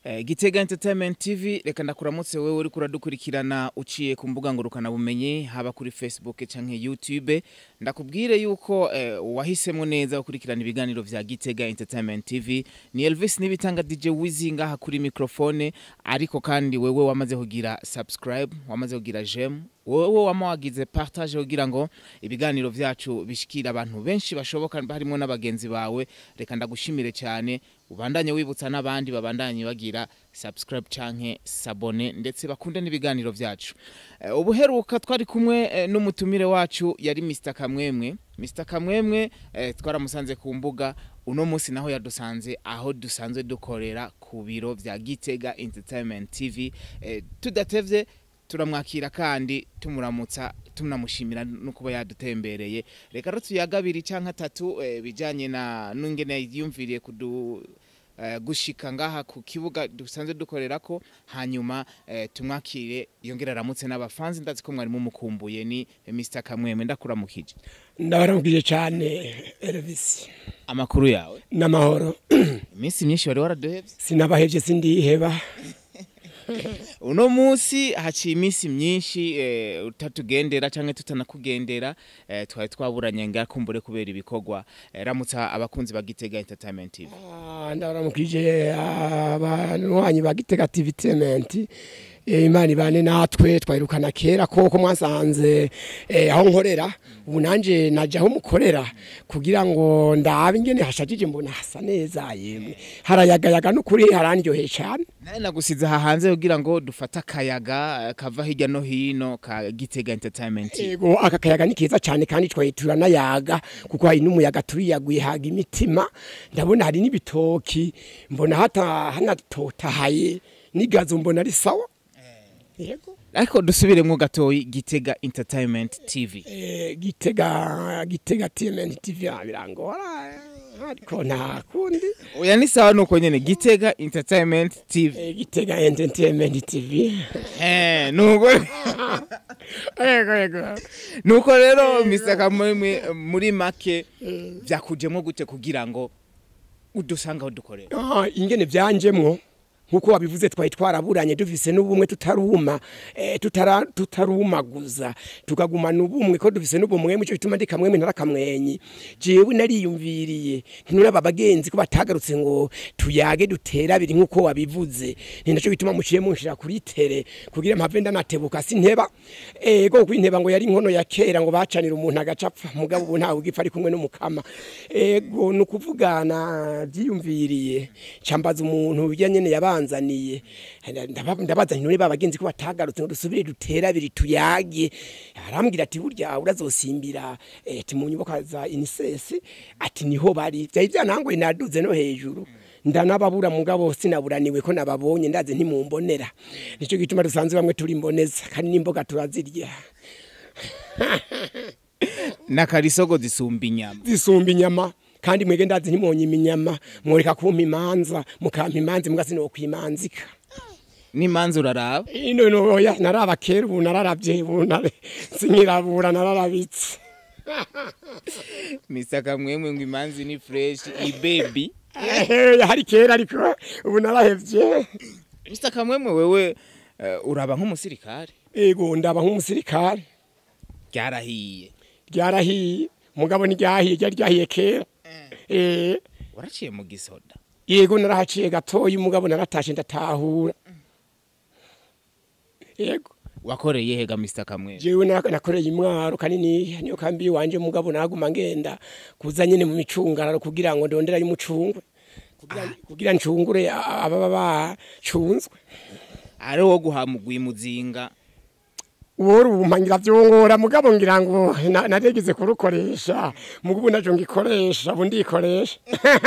Eh, Gitega Entertainment TV reka ndakuramutse wewe uri kuradukurikirana uciye ku mbuga ngurukana bumenyi haba kuri Facebook canke YouTube ndakubwire yuko eh, wahisemo neza gukurikirana ibiganiro vya Gitega Entertainment TV ni Elvis nibitanga DJ Wizi ngaha kuri microphone ariko kandi wewe wamaze kugira subscribe wamaze kugira j'aime wowe wama wagize partage kugira ngo ibiganiro vyacu bishikira abantu benshi bashoboka harimo n'abagenzi bawe reka ndagushimire cyane ubandanye wibutsa n'abandi babandanye bagira subscribe canke sabone ndetse bakunde n'ibiganiro vyacu uh, ubuheruka twari kumwe uh, n'umutumire wacu yari Mr Kamwemwe Mr Kamwemwe uh, twaramusanze ku mbuga uno munsi naho yadusanze aho dusanzwe dukorera ku biro vya Gitega Entertainment TV uh, tudatevye turamwakira kandi tumuramutsa tunamushimira no kuba yadutembereye reka rero tuyagabiri canke atatu eh, bijanye na nungene yiyumviriye kudu eh, gushika ngaha ku kibuga dusanzwe dukorerako hanyuma eh, tumwakire yongera aramutse n'abafanzi ndazi ko mwari mumukumbuye ni eh, Mr Kamweme ndakuramukije ndabaramukije cyane Elvis amakuru yawe n'amahoro iminsi myinshi wari waraduhevye sinabahevye sindiheba uno munsi haciye iminsi myinshi eh, utatugendera canke tutanakugendera eh, twari twaburanye ngakumbure kubera ibikorwa eh, ramutsa abakunzi ba Gitega Entertainment TV Ah, ndabaramukije abanywanyi ba Gitega TV Entertainment Eh, imana ibane natwe twahirukana kera koko mwasanze eh, aho nkorera ubu nanje naje aho mukorera kugira ngo ndabe ingene hashajije mbona hasa neza yemwe harayagayaga n'ukuri harandyoheye cyane naye nagusize aha hanze kugira ngo dufate akayaga eh, kava hirya no hino ka Gitega Entertainment TV Ego aka kayaga ni keza cyane kandi twayitura nayaga kuko hari n'umuyaga turiyaguye haga imitima ndabona hari n'ibitoki mbona hata hanatotahaye n'igazo mbona ari sawa yego ariko dusubiremwo gatoyi Gitega Entertainment TV eh, gitega gitega TMN TV ah, birangora eh, ariko nta kundi oya ni sawa nuko nyene Gitega Entertainment TV eh, gitega entertainment TV eh nuko ego ego nuko rero Mr Kamwemwe muri make vyakujemwo gute kugira ngo udusanga aho dukorera Ah, ingene byanjemwo nkuko wabivuze twari twaraburanye dufise n'ubumwe tutaruma eh, tutara tutarumaguza tukagumana ubumwe ko dufise n'ubumwe muco bituma ndi kamwe ntara kamwenyi jewe nariyumviriye ntinura babagenzi ko batagarutse ngo tuyage dutera biri nkuko wabivuze ni naco bituma muciye munshira kuri tere kugira mpave ndanatebuka sinteba ego kwinteba ngo yari inkono ya kera ngo bacanira umuntu agacapfa mugabo ubu ntawe ugipfa ari kumwe n'umukama ego nukuvugana byiyumviriye cambaza umuntu bijya nyene yabanzaniye Ndaba- ndabaza nti none babagenzi ko batagarutse ngo dusubire dutera biri tuyage arambwira ati burya urazosimbira eh, ati mu nyubako za inisesi ati niho bari byari byanangoye naduze no hejuru ndanababura mugabo sinaburaniwe ko nababonye ndaze ntimumbonera nico gituma dusanzwe bamwe turi mboneza kandi n'imboga turazirya nakarisogo zisumba inyama zisumba inyama kandi mwege ndazi ntimonye iminyama mworeka kumpa imanza mukampa imanzi muga sinokwimanzika n'imanza uraraba ino noya naraba kera ubu nararavye ubu nare- sinkirabura nararabitse Mr Kamwemwe ngo imanzi ni fresh ibebi Ehe, hari kera ariko ubu narahevye Mr Kamwemwe wewe eh, uraba nk'umusirikare ego ndaba nk'umusirikare ryarahiye ryarahiye mugabo niryahiye ryari ryahiye kera eh waraciye mu gisoda yego narahaciye gatoyi mugabo naratashe ndatahura yego wakoreye hega Mr Kamwemwe jewe na- nakoreye imwaro kanini niyo kambi wanje mugabo naguma ngenda kuza nyene mu micungararo kugira ngo ndondera y'umucungwe kugira, kugira ncungure a- ababa bacunzwe ari wo guhamugwa imuzinga uwori ubumpangira vyongora mugabo ngira ngo na- narigeze kurukoresha mugabo najo ngikoresha ubu ndikoresha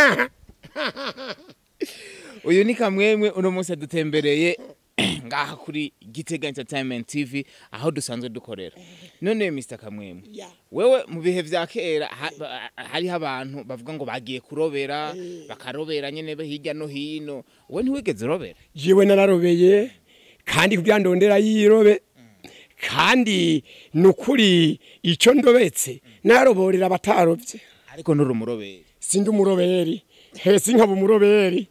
uyu ni Kamwemwe uno munsi dutembereye ngaha kuri Gitega Entertainment TV aho dusanzwe dukorera none Mr Kamwemwe Ya. wewe mu bihe vya kera ha- ba- hariho abantu bavuga ngo bagiye kurobera bakarobera nyene be hirya no hino we ntiwigeze urobera jewe nararobeye kandi kugira ndondera yirobe kandi nukuri ico ndobetse naroborera abatarovye ariko nturi umuroberi sindi umuroberi hesi nkaba umuroberi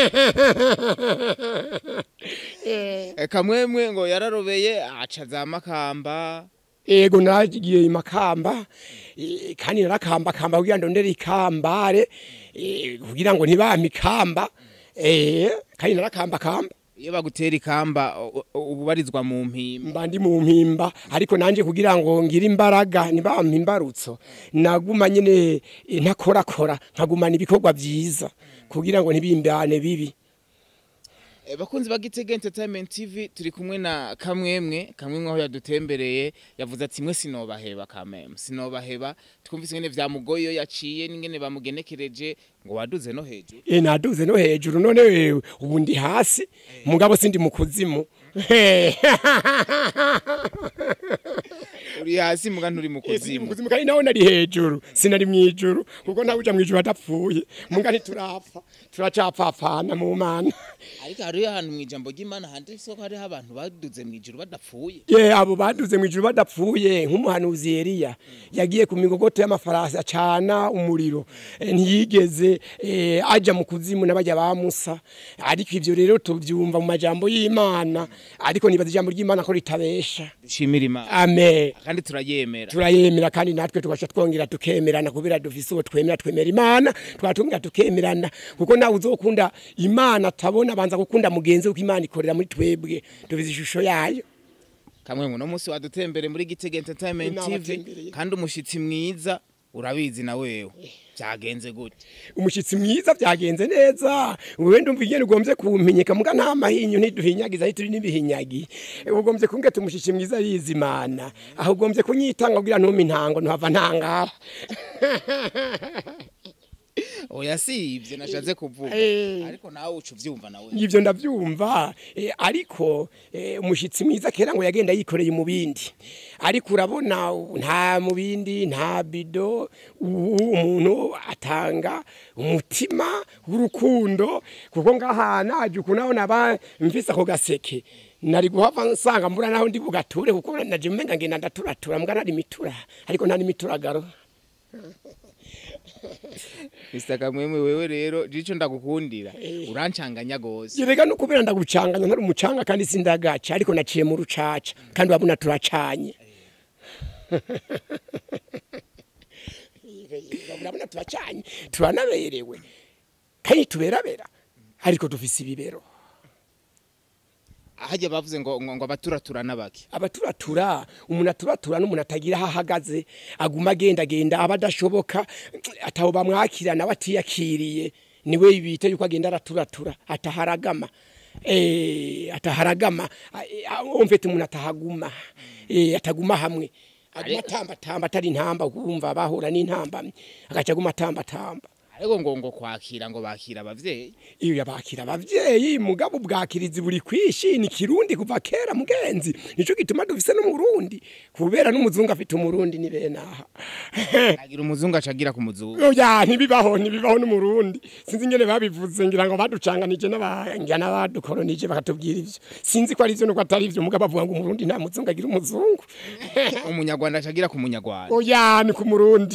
Eh, kamwemwe ngo yararobeye aca za makamba ego nagiye imakamba eh, kandi narakamba kamba kugira ndondere ikambare eh, kugira ngo ntibampe ikamba eh, kandi narakamba kamba iyo bagutera ikamba u- u- ubarizwa mu mpimba mba ndi mu mpimba ariko nanje kugira ngo ngire imbaraga ntibampe imbarutso naguma nyene eh, ntakorakora nkagumana ibikorwa vyiza kugira ngo ntibimbane bibi Eh, bakunzi ba Gitega Entertainment TV turi kumwe na kamwemwe kamwemwe aho yadutembereye yavuze ati mwe sinobaheba kameme sinobaheba twumvise ingene vyamugoye iyo yaciye n'ingene bamugenekereje ngo waduze no hejuru e naduze no hejuru none wewe ubu ndi hasi mugabo sindi mu kuzimu uri hasi muga nturi mu Sindi mu kuzimu kuzimu kandi nawe nari hejuru sinari mwijuru kuko ntawe uja mwijuru adapfuye muga ntiturapfa turacapfapfana mu mana ariko hariyo ahantu mw'ijambo ry'Imana handitse ko hariho abantu baduze mw'ijuru badapfuye ye abo baduze mwijuru badapfuye nk'umuhanuzi Eliya yagiye ku migogoto y'amafarasi acana umuriro eh, ntiyigeze eh, aja mu kuzimu n'abajya ba Musa ariko ivyo rero tuvyumva mu majambo y'Imana ariko nibaza ijambo ry'Imana ko ritabesha dushimira Imana amen kandi turayemera turayemera kandi natwe tugasha twongera tukemerana kubera dufise uwo twemera twemera imana twatongera tukemerana kuko nawe uzokunda imana atabona abanza gukunda mugenzi we kuko imana ikorera muri twebwe dufise ishusho yayo kamwemwe no munsi wadutembere muri Gitega Entertainment TV Nabatembereye. kandi umushitsi mwiza urabizi na wewe byagenze gute umushyitsi mwiza byagenze neza wowe ndumva igenda ugombye kumpinyika muga nta mahinyu ntiduhinyagiza aho turi n'ibihinyagi ugombye kumbwira umushyitsi mwiza yize imana aho ugombye kunyitanga kugira ntume intango ntuhava ntangara oya si ivyo nashatse kuvuga Eh. ariko nawe uca uvyumva nawe ibyo ndabyumva eh, ariko eh, umushyitsi mwiza kera ngo yagenda yikoreye mu bindi ariko urabona ubu nta mu bindi nta bido ubu umuntu atanga umutima w'urukundo kuko ngaha naje ukuntu aho naba mvise ako gaseke nari guhava nsanga mbura naho ndi bugature kuko naje umenga ngenda ndaturatura mbwa nari mitura ariko nta n'imituragaro Mr. Kamwemwe wewe rero jico ndagukundira urancanganya gose Yerega no kubera ndagucanganya ntari umucanga kandi sindagaca ariko naciye mu rucaca kandi wabona turacanye urabona turacanye turanaberewe kandi tuberabera ariko dufise ibibero ahajya bavuze ngo ngo ngo abaturatura n'abaki abaturatura umuntu aturatura n'umuntu atagira aho ahagaze aguma agendagenda aba adashoboka ataho bamwakirana aba atiyakiriye niwe bita yuko agenda araturatura ataharagama eh ataharagama umvete umuntu atahaguma eh ataguma hamwe aguma atamba tamba atari intamba kumva bahura n'intambamye agaca aguma atamba tamba ariko ngo ngo kwakira ngo bakira abavyeyi iyo yabakira abavyeyi mugabo bwakirizi buri kwishi ni kirundi kuva kera mugenzi nico gituma dufise no mu Burundi kubera n'umuzungu afite umurundi ni benaha agira umuzungu acagira ku muzungu oya ntibibaho ntibibaho no mu Burundi sinzi ingene babivuze ngira ngo baducanganije n'abangira n'abadukolonije bakatubwira ivyo sinzi ko ari ivyo nuko atari ivyo mugabo bavuga ngo umurundi nta muzungu agira umuzungu umunyarwanda acagira ku munyarwanda oya ni ku murundi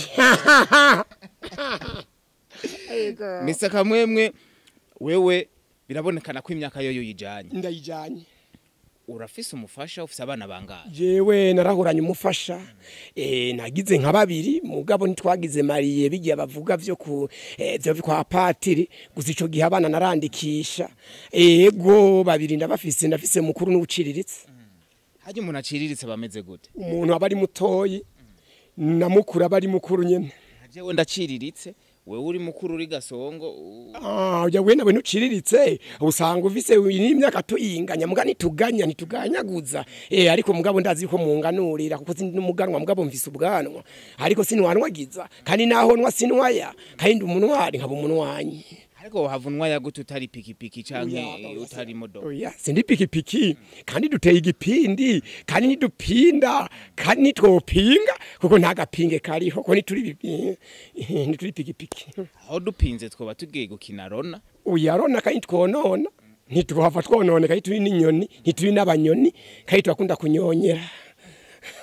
Mr. Kamwemwe wewe birabonekana ko imyaka yoyo yijanye ndayijanye urafise umufasha ufise abana bangahe jewe narahoranye umufasha eh nagize nka babiri mugabo ntitwagize mariye bigiye bavuga vyo ku eh, vyo kwa patiri gusa ico gihe abana narandikisha ego babiri ndabafise ndafise mukuru n'uciriritse harya umuntu aciriritse bameze gute umuntu aba ari mutoyi na mukuru aba ari mukuru nyene jewe ndaciriritse wewe uri mukuru uri gasongo u- Ah, ya wena we nuciriritse usanga ufise n'imyaka tuyinganya muga nituganya nituganyaguza eh ariko mugabo ndazi ko munganurira kuko sindi n'umuganwa mugabo mfise ubwanwa ariko sinwanwagiza kandi naho nwa sinwaya kandi umunwari nkaba umunwanyi ariko wahavunwa yagute utari pikipiki canke Oya, oya, utari imodoka oya sindi pikipiki kandi duteye igipindi kandi nidupinda kandi nitwopinga kuko nta gapinge kariho ko nituri bipi- nituri pikipiki aho dupinze twoba tugiye gukina rona uyarona kandi twonona ntituhava twonone kandi turi n'inyoni ntituri n'abanyoni kandi turakunda kunyonyera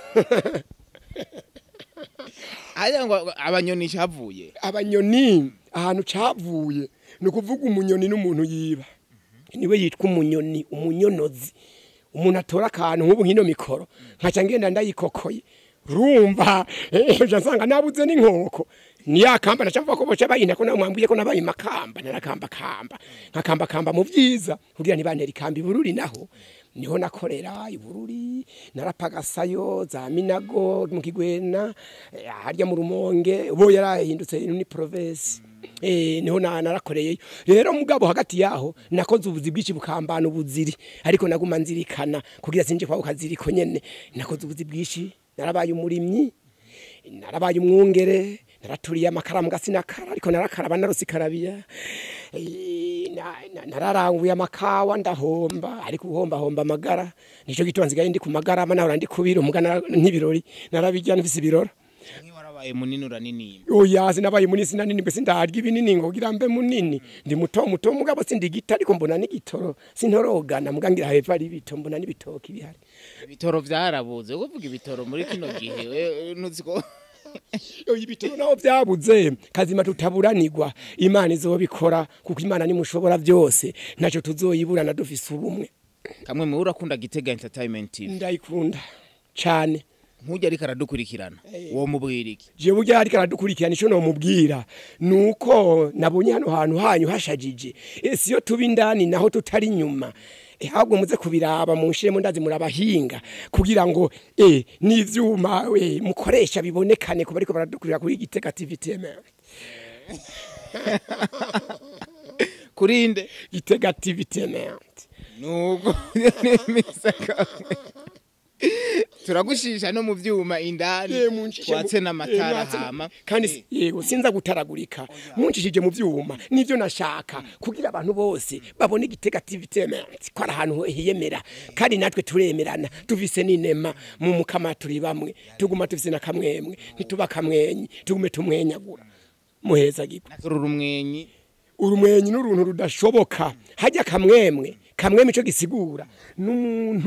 haya ngo abanyoni havuye abanyoni ahantu cavuye ni ukuvuga umunyoni n'umuntu yiba niwe yitwa umunyoni umunyonozi umuntu atora akantu nk'ubu nk'ino mikoro nkaca ngenda ndayikokoye rumva ejo nsanga nabuze n'inkoko ni ya kamba nacavuga ko boca bayina ko namwambwiye ko nabaye makamba narakamba kamba nkakamba kamba mu byiza kugira ntibantera ikamba ibururi naho niho nakorera ibururi narapagasayo za minago mu kigwena eh, harya mu rumonge bo yarahindutse ni province eh niho na- narakoreyeyo rero mugabo hagati yaho nakoze ubuzi bwinshi bukambana ubuziri ariko naguma nzirikana kugira sinje kwa ukaziriko nyene nakoze ubuzi bwinshi narabaye umurimyi narabaye umwungere naraturiye amakaramu gasinakara ariko narakaraba narusikarabiya Eh, na- na- nararanguye amakawa ndahomba ariko uhomba homba amagara nico gituma nsigaye ndi ku magarama nahora ndi kubira umugana nk'ibirori narabijya nfise ibirora nk'iwarabaye munini uranini oya sinabaye munini sinanini mbese ndarya ibinini ngo kugira mbe munini ndi muto muto mugabo sindi gita ariko mbona n'igitoro sintorogana muga ngira hepfo ari ibito mbona n'ibitoki bihari ibitoro vyarabuze kuvuga ibitoro muri kino gihe we- nuzi ko Yo ibitoro naho byabuze kazima tutaburanirwa imana izobikora kuko imana nimushobora byose ntacyo tuzoyiburana dufise ubumwe kamwe mu urakunda gitega entertainment TV ndayikunda cyane nk'ujya ariko aradukurikirana uwo mubwira iki je burya ariko aradukurikirana ico nomubwira nuko nabonye hano hantu hanyu hashajije ese iyo tuba indani naho tutari inyuma Eh, ahubwo muze kubiraba munshiremo ndazi murabahinga kugira ngo eh n'ivyuma eh, mukoresha bibonekane kuba ariko baradukurira kuri Gitega TV TMR kurinde Gitega TV TMR nuko n'imisaka turagushisha no mu vyuma indani Eh, muncishe mu- twatse eh, n'amatara mwatse na- hama kandi si- yego sinza gutaragurika munshishije mu vyuma nivyo nashaka kugira abantu bose babone igitega TV temerance ko ari ahantu hiyemera kandi natwe turemerana tuvise n'inema mu mukama turi bamwe tuguma tuvise na kamwemwe ntituba kamwenyi tugume tumwenyagura muheza giko rura umwenyi urumwenyi n'uruntu rudashoboka hajya kamwemwe kamwemwe ico gisigura n'umuntu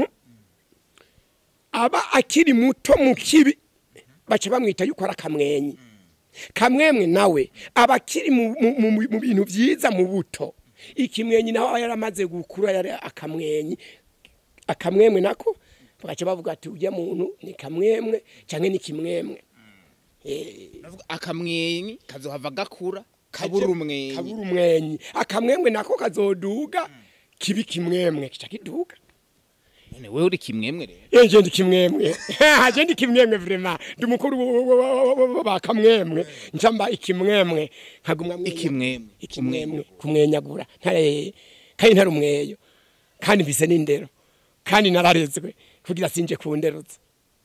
aba akiri muto mu kibi baca bamwita yuko ari akamwenyi kamwemwe nawe aba akiri mu, mu, mu, mu bintu vyiza mu buto ikimwenyi nawe aba yaramaze gukura yari akamwenyi akamwemwe nako bagaca bavuga ati ujya muntu ni kamwemwe canke ni kimwemwe Ndavuga akamwenyi kazohava gakura kabura umwenyi kabura umwenyi akamwemwe nako kazoduga kibi kimwemwe kica kiduga none wewe uri kimwemwe rero yenje ndi kimwemwe haje ndi kimwemwe vrema ndi mukuru ba kamwemwe ncamba ikimwemwe nkagumwa mwenya- ikimwemwe ikimwemwe kumwenyagura ntare kandi ntari umweyo kandi mvise n'indero kandi nararezwe kugira sinje kunderutsa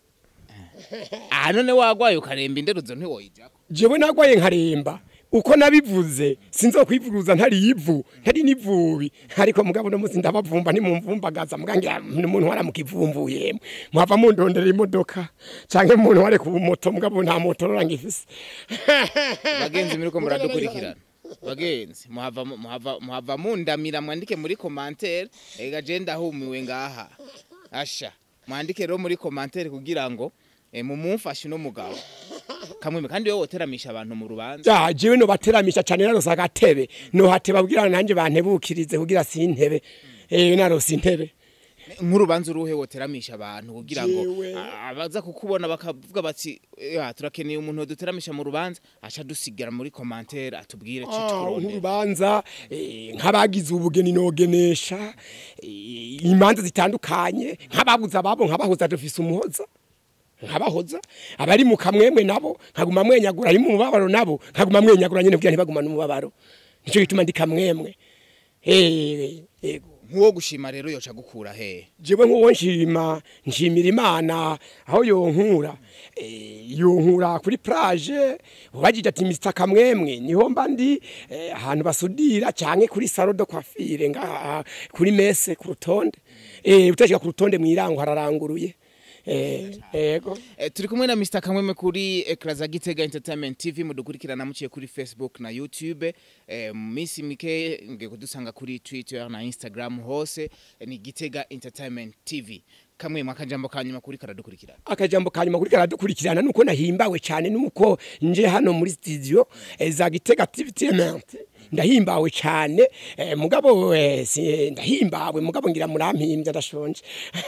ah none wagwaye ukaremba inderuzo ntiwoyijako jewe nagwaye nkaremba uko nabivuze sinzokwivuruza ntari ivu ntari n'ivubi ariko mugabo no musi ndabavumba nimumvumbagaza mugangira umuntu waramukivumbuye mwava mundondera imodoka canke umuntu ware ku moto mugabo nta moto rangifise bagenzi muri ko muradukurikirana bagenzi muhava muhava muhava mundamira mwandike muri commentaire ega je ndahumiwe ngaha asha mwandike rero muri commentaire kugira ngo eh, mumumfashe no mugabo kamwe kandi wewe woteramisha abantu mu rubanza ja jewe no bateramisha cane narose agatebe no hateba kugira nanje bantebukirize kugira sintebe eh narose intebe nk'urubanza uruhe woteramisha abantu kugira ngo Jewe. a- abaza kukubona bakavuga bati "Ya, turakeneye umuntu duteramisha mu rubanza aca dusigara muri commentaire atubwire Ah, citwurondera nk'urubanza eh, nk'abagize ubugeni nogenesha eh, imanza zitandukanye nk'ababuze ababo nkabahoza dufise umuhoza nkabahoza abari mu kamwemwe nabo nkaguma mwenyagura ari mu mubabaro nabo nkaguma mwenyagura nyene kugira ntibagumane umubabaro nico gituma ndi kamwemwe eh yego nk'uwo gushima rero yoca gukura hehe jewe nk'uwo nshima nshimira imana aho yonkura eh, yonkura kuri plage ubajije ati Mr Kamwemwe niho mba ndi eh, ahantu basudira canke kuri salon de coiffure ngaha kuri mese ku rutonde eh utashika ku rutonde mwirango hararanguruye eh yego Eh, turi kumwe na Mr Kamweme kuri ekra za Gitega Entertainment TV mudukurikirana muciye kuri Facebook na YouTube eh, mu minsi mike ngiye kudusanga kuri Twitter na Instagram hose eh, ni Gitega Entertainment TV kamwe akajambo ka nyuma kuri karadukurikirana akajambo kanyuma kuri karadukurikirana nuko nahimbawe cyane nuko nje hano muri studio eh, za Gitega Activement ndahimbawe cyane eh, mugabo eh, si, ndahimbawe mugabo ngira murampimbya ndashonje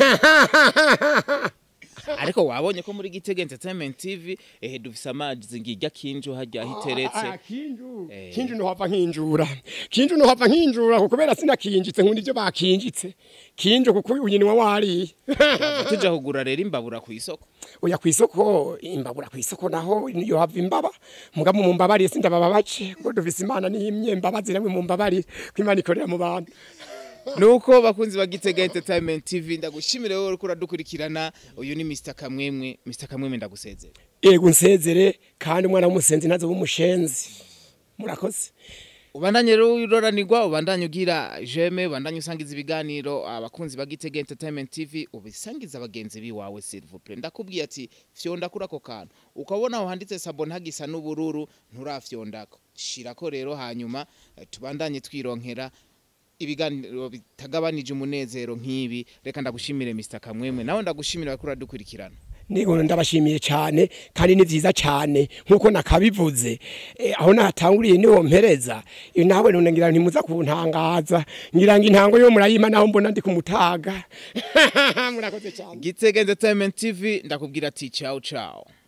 ariko wabonye ko muri Gitega Entertainment TV eh dufise amazi ngirya kinjo hajya hiteretse Ah, kinju kinju no hava nkinjura kinju no hava nkinjura kuko kubera sinakinjitse nkunda ivyo bakinjitse kinju kuko unyinwa wari tuja kugura rero imbabura ku isoko oya kwisoko imbabura kwisoko naho yo hava imbaba mugabo mu mbabari sindababa bace kuko dufise imana n'imye mbabazi namwe mu mbabari kwimana ikorera mu bantu nuko bakunzi ba Gitega Entertainment TV ndagushimire wowe uriko uradukurikirana uyu ni Mr Kamwemwe Mr Kamwemwe ndagusezera ego nsezere kandi umwana w'umusenzi ntaze w'umushenzi murakoze ubandanye rero uroranirwa ubandanye ugira jeme ubandanye usangiza ibiganiro abakunzi ba Gitega Entertainment TV ubisangiza abagenzi biwawe s'il vous plaît ndakubwiye ati fyonda kuri ako kantu ukabona aho handitse sabo ntagisa n'ubururu nturafyondako shirako rero hanyuma eh, tubandanye twironkera ibiganiro bitagabanije umunezero nk'ibi reka ndagushimire Mr Kamwemwe nawe ndagushimira ko uradukurikirana Nigo ndabashimiye cyane kandi ni vyiza cyane nkuko nakabivuze eh, aho natanguriye niho mpereza iyo nawe none ngira ntimuza kuntangaza ngira ngo intango yo murayima naho mbona ndi kumutaga murakoze cyane Gitega Entertainment TV ndakubwira ati ciao ciao